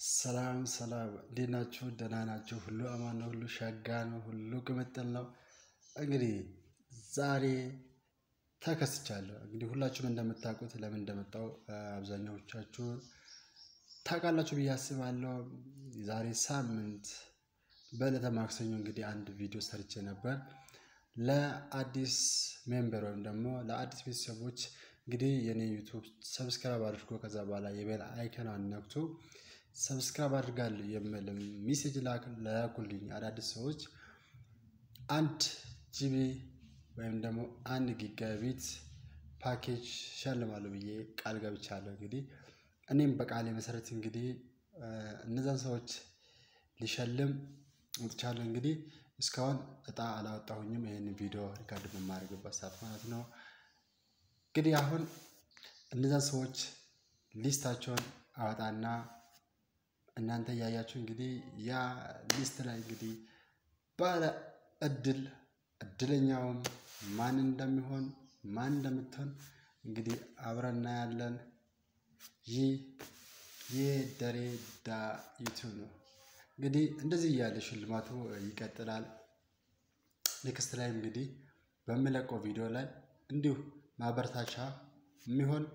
ሰላም ሰላም እንዴት ናችሁ? ደህና ናችሁ? ሁሉ አማን ነው፣ ሁሉ ሸጋ ነው፣ ሁሉ ቅምጥል ነው። እንግዲህ ዛሬ ተከስቻለሁ። እንግዲህ ሁላችሁም እንደምታውቁት ለምን እንደመጣው አብዛኛዎቻችሁ ታውቃላችሁ ብዬ አስባለሁ። ዛሬ ሳምንት በዕለተ ማክሰኞ እንግዲህ አንድ ቪዲዮ ሰርቼ ነበር ለአዲስ ሜምበር ወይም ደግሞ ለአዲስ ቤተሰቦች እንግዲህ የኔ ዩቱብ ሰብስክራይብ አድርጎ ከዛ በኋላ የቤል አይከኗን ነክቶ ሰብስክራይብ አድርጋለሁ የሚል ሚሴጅ ላኩልኝ አዳዲስ ሰዎች አንድ ጂቢ ወይም ደግሞ አንድ ጊጋቢት ፓኬጅ ሸልማለሁ ብዬ ቃል ገብቻለሁ። እንግዲህ እኔም በቃሌ መሰረት እንግዲህ እነዛን ሰዎች ሊሸልም ወጥቻለሁ። እንግዲህ እስካሁን እጣ አላወጣሁኝም። ይህን ቪዲዮ ሪካርድ በማድረግበት ሰዓት ማለት ነው። እንግዲህ አሁን እነዛን ሰዎች ሊስታቸውን አወጣና እናንተ እያያችሁ እንግዲህ ያ ሊስት ላይ እንግዲህ ባለ እድል እድለኛውም ማን እንደሚሆን ማን እንደምትሆን እንግዲህ አብረን እናያለን። ይህ የደሬ ዳ ዩቱብ ነው። እንግዲህ እንደዚህ እያለ ሽልማቱ ይቀጥላል። ኔክስት ላይ እንግዲህ በምለቀው ቪዲዮ ላይ እንዲሁ ማበረታቻ የሚሆን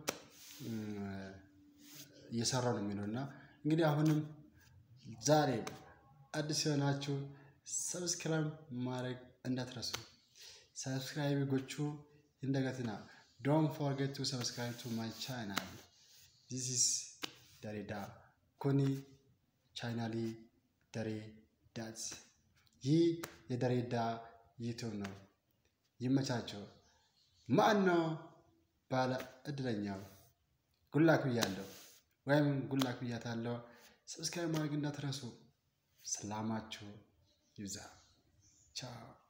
እየሰራው ነው የሚለው እና እንግዲህ አሁንም ዛሬ አዲስ የሆናችሁ ሰብስክራይብ ማድረግ እንዳትረሱ። ሰብስክራይብ ጎቹ እንደገትና ዶን ፎርጌት ቱ ሰብስክራይብ ቱ ማይ ቻናል ዚስ ኢዝ ደሬዳ ኩኒ ቻናሊ ደሬ ዳት ይህ የደሬዳ ዩቱብ ነው። ይመቻቸው። ማን ነው ባለ እድለኛው? ጉላክ ብያለሁ ወይም ጉላክ ብያታለሁ። ሰብስክራይብ ማድረግ እንዳትረሱ። ሰላማችሁ ይብዛ። ቻው